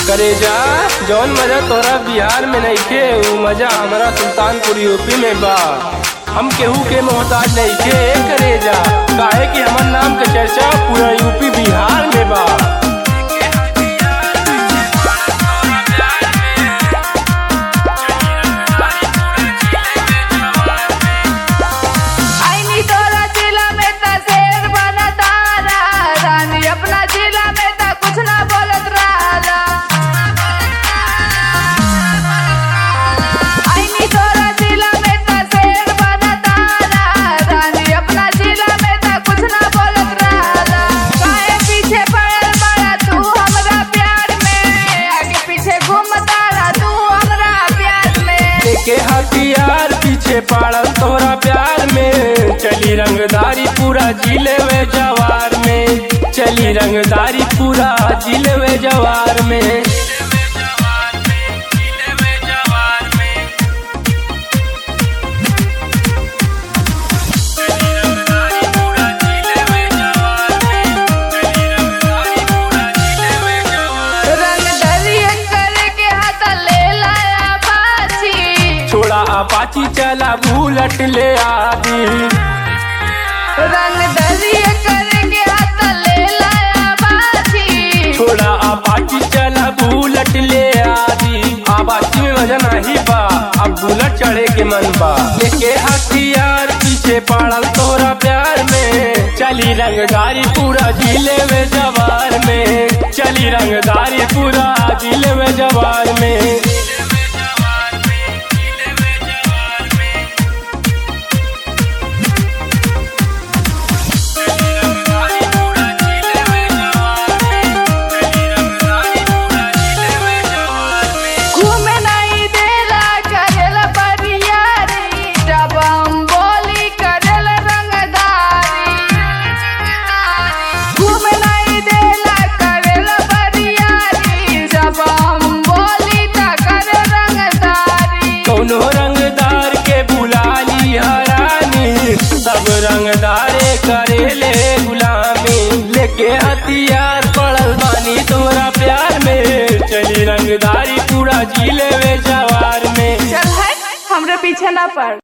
करे जा जौन मजा तोरा बिहार में नइखे उ मजा हमरा सुल्तानपुर यूपी में बा हम केहू के मोहताज नइखे करे जा काहे कि हमर नाम के चर्चा पूरा यूपी बिहार में बा आईनी तोरा जिला में त शेर बना तारा रानी अपना जिला में त कुछ ना बोलत रहला आईनी तोरा जिला में त शेर बना तारा रानी अपना जिला में त कुछ ना बोलत रहला काहे पीछे पड़ल बड़ा तू हमरा प्यार में आगे पीछे घूमतारा तू हमरा प्यार में के हथियार पीछे पड़ल तोरा प्यार में चली रंगदारी पूरा जिले में जवार में चली रंगदारी पूरा जिले में जवार में रंग दरिया करके हाथ ले लाया बाछी छोड़ा अपाची चला बुलट ले आदी रंग दरिया करके हाथ ले लाया बाछी छोड़ा अपाची चला बुलट ले आदी अपाची में मजा नहीं बा अब बुलट चढ़े के मन बा लेके हथियार पीछे पड़ल तोरा प्यार में चली रंगदारी पूरा जिले में जवार में चली रंगदारी पूरा जिले में जवार में घूमे नहीं देला करेला परियारी जब हम बोली करेला रंगदारी घूमे नहीं देला करेला परियारी जब हम बोली त करे रंगदारी कौनो रंगदार के बुला ली हरानी सब रंगदारे करेले गुलामी लेके हथियार पड़ल बानी तोरा प्यार में चली रंगदारी पूरा जिले में जवार में चल है हमरे पीछे ना पड़